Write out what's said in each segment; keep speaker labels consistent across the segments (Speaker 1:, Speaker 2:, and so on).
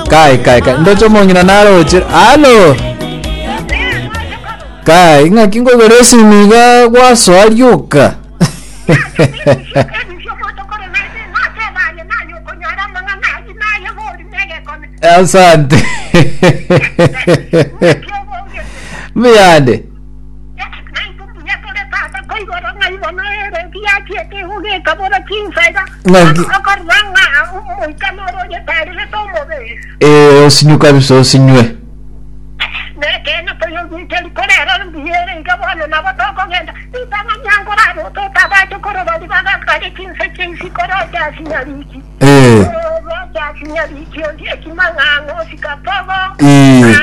Speaker 1: kai kai kai ndocho mongina naroche alo kai ng'aki ngogere simiga gwaswarioka asante miyande Eh, osinywe kabisa osinywe Eh, eh,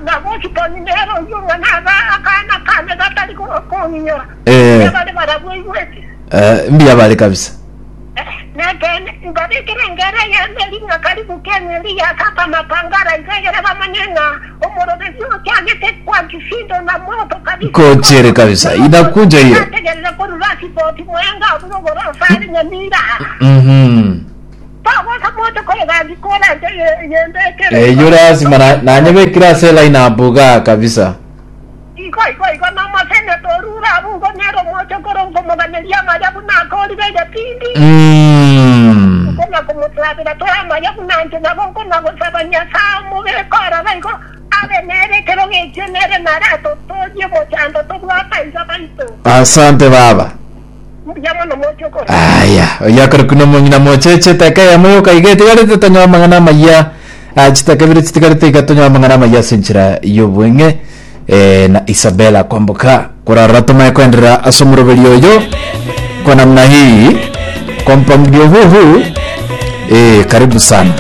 Speaker 1: eh, eh, mbiya bale kabisa
Speaker 2: ngabikirengera yemelinga karibu kenyeliya kapa mapangara izegere bamanyenga omorobezi okyagete kwa kisindo na moto kabisa
Speaker 1: kochere kabisa inakuja hiyo
Speaker 2: ategereza ko rurasipoti mwenga burogoro fari nyamira
Speaker 1: Mhm.
Speaker 2: pagosa moto kore gagikora yembekere
Speaker 1: Eh, yo lazima na- nanyebekira sela inabuga kabisa
Speaker 2: iko iko iko namasene torura bugo nero moto koro ngomoganelia majabu nakoli beje pindi
Speaker 1: Mm.
Speaker 2: kona kumutrabira toya majabu nanje nabo kona gusabanya samu bekora baiko ave nere kero geje nere narato toje bochando tobwataisa baito
Speaker 1: asante baba
Speaker 2: yamono moto koro
Speaker 1: aya oyakari kuno mong'ina mocheche teka yamoyo kaige tigarete tonyoa mang'ana maya chitakabire chitigarete iga tonyoa mang'ana maya sinchira yobweng'e eh, na isabela kwamboka kurara tumaye kwenderera ase omoroberi oyo kwa namna hii kwa mpangilio huu huu eh, karibu sana